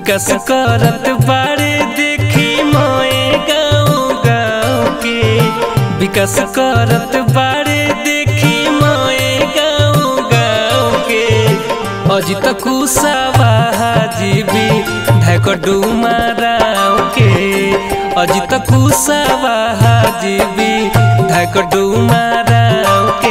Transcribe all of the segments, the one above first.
विकास करत बारे देखी मोए गाँव गाँव के विकास करत बारे देखी मोए गाँव गाँव के अजित कुशवाहा जीवी ढाक डुमाराव के अजित कुशवाहा जीवी ढाक डुमाराव के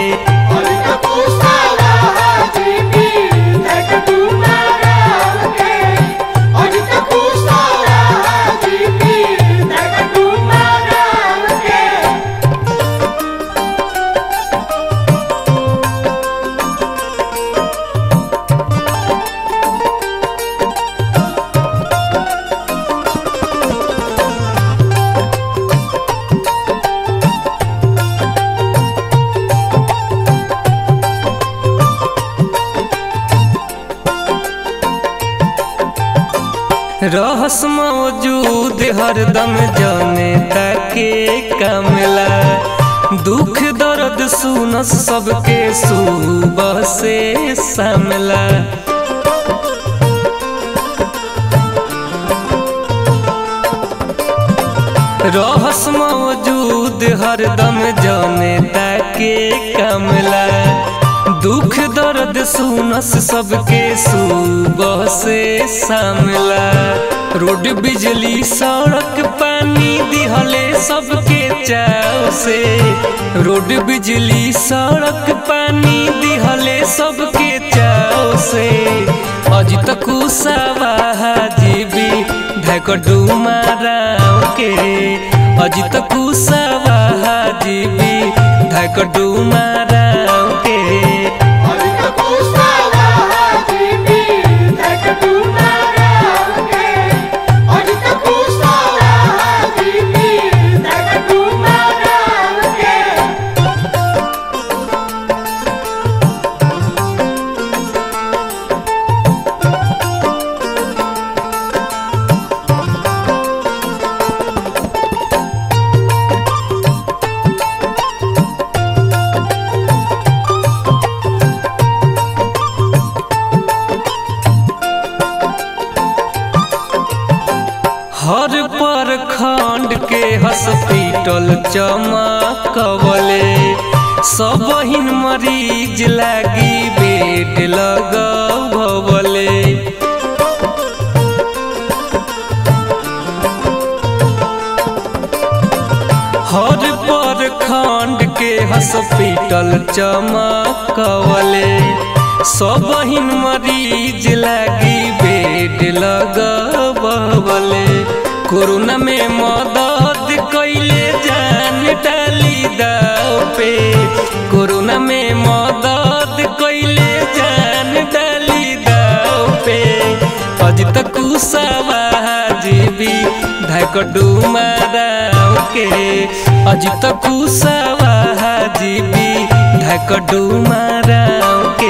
रहस मौजूद हरदम जने ताके कमला दुख दर्द सुनस सबके सुबह से सामला रहस मौजूद हरदम जने ताके कमला दुख दर्द सुनस सबके सुबह से सामला रोड बिजली सड़क पानी दिहले सबके चाव से रोड बिजली सड़क पानी दिहले सबके चाव से अजित कुशवाहा जीवी ढाक डुमाराव के अजित कुशवाहा जीवी ढाक डुमाराव के हर पर खंड के हॉस्पिटल चमकवले सब हिन मरीज लागी बेड लगवले हर पर खंड के हॉस्पिटल चमकवले सब हिन मरीज लागी बेड लगवले कोरोना में मदद कैले जान डाली दाव पे कोरोना में मदद कैले जान डाली दाव पे अजित कुशवाहा जीवी ढाक डुमाराव के अजित कुशवाहा जीवी ढाक डुमाराव के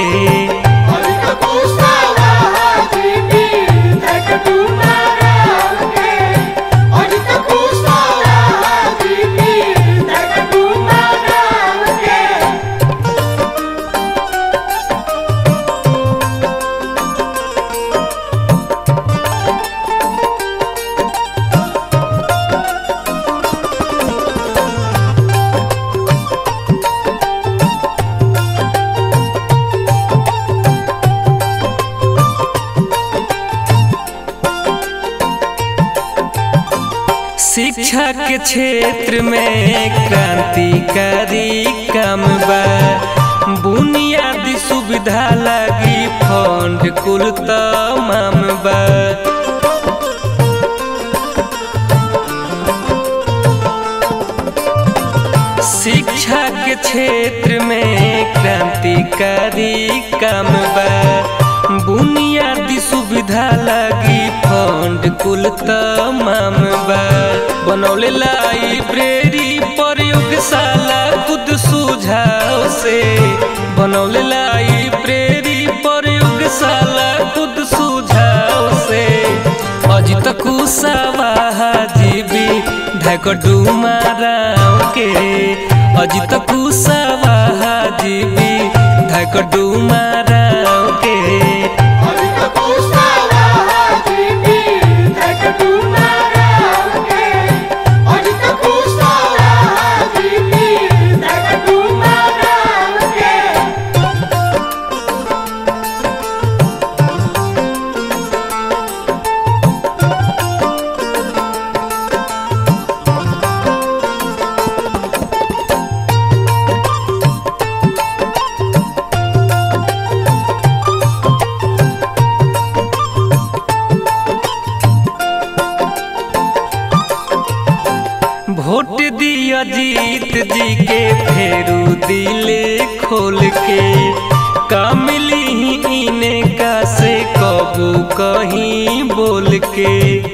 शिक्षा के क्षेत्र में क्रांतिकारी काम बा बुनियादी सुविधा लगी फंड कुल तमाम बा शिक्षा के क्षेत्र में क्रांतिकारी काम बा बुनियादी सुविधा लगी फंड कुल तमाम बा बनौले लाइब्रेरी प्रयोगशाला खुद सुझाव से बनौले लाइब्रेरी प्रयोगशाला खुद सुझाव से अजित कुशवाहा जीवी ढाक डुमाराव के अजित कुशवाहा जीवी ढाक डुमाराव के Hoy te gusta la दिले खोल के का मिली इने का से कबू कहीं बोल के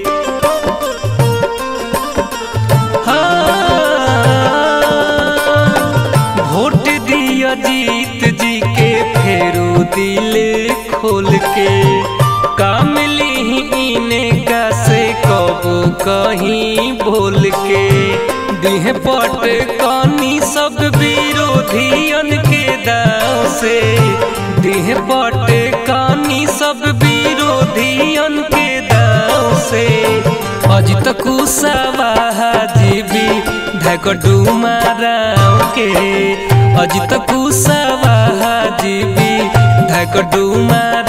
हाँ, वोट दिया जीत जी के फेरू दिले खोल के का मिली इने का से कबू कहीं बोल के दिह पट कनी सब विरोधियन के दाव से दिह पट कनी सब विरोधियन के दाव से अज तक सवाहा जीबी धकटू माराव के अज तक सवाहा जीबी धकटू मारा